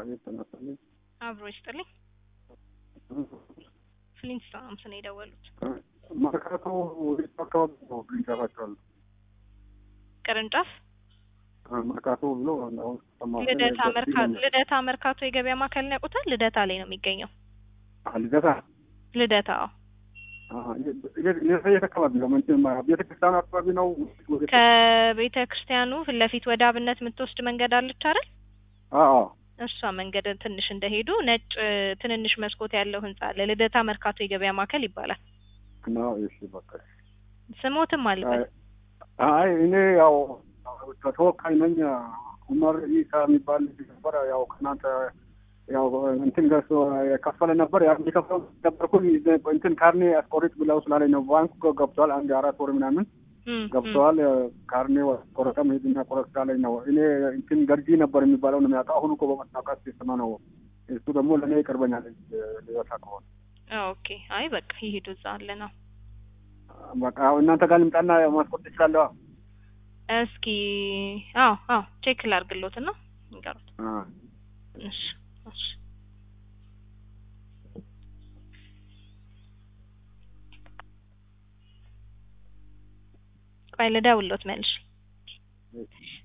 አቤት ተነስተልኝ። አብሮ ይስጥልኝ። ፍሊንስቶንስ ነው የደወሉት። መርካቶ ወዴት አካባቢ ነው ቅርንጫፋቸዋል? ቅርንጫፍ መርካቶ ብሎ አሁን ሰማሁ። ልደታ መርካቶ ልደታ መርካቶ የገበያ ማዕከልን ያውቁታል? ልደታ ላይ ነው የሚገኘው። አ፣ ልደታ ልደታ አዎ። አ፣ የት የት አካባቢ ነው? እንትን ቤተ ክርስቲያኑ አካባቢ ነው? ወዴት? ከቤተ ክርስቲያኑ ፊት ለፊት ወደ አብነት የምትወስድ መንገድ አለች አይደል? አዎ እሷ መንገድ ትንሽ እንደሄዱ ነጭ ትንንሽ መስኮት ያለው ህንጻ አለ። ልደታ መርካቶ የገበያ ማዕከል ይባላል። ነው። እሺ በቃ ስሞትም አልበል አይ እኔ ያው ተወካይ ነኝ። ኡመር ኢሳ የሚባል ልጅ ነበር። ያው ከእናንተ ያው እንትን ገዝቶ የከፈለ ነበር። ያ የከፈለ ነበርኩኝ እንትን ካርኔ አስቆርጥ ብለው ስላለኝ ነው። ባንኩ ገብተዋል። አንድ አራት ወር ምናምን ገብተዋል። ካርኔ ቆረጠም ሄድና ቆረጥ ስላለኝ ነው። እኔ እንትን ገርጂ ነበር የሚባለው ነው የሚያውቀው። አሁን እኮ በመታወቃት ሲሰማ ነው። እሱ ደግሞ ለእኔ ይቀርበኛል ሊወጣ ከሆነ ኦኬ። አይ በቃ ይሄዱ እዛ አለ ነው። በቃ እናንተ ጋር ልምጣና ማስቆርጥ እችላለሁ። እስኪ አዎ አዎ ቼክ ላድርግሎት እና ንገሩት። እሺ እሺ ቆይ ልደውልሎት መልሽ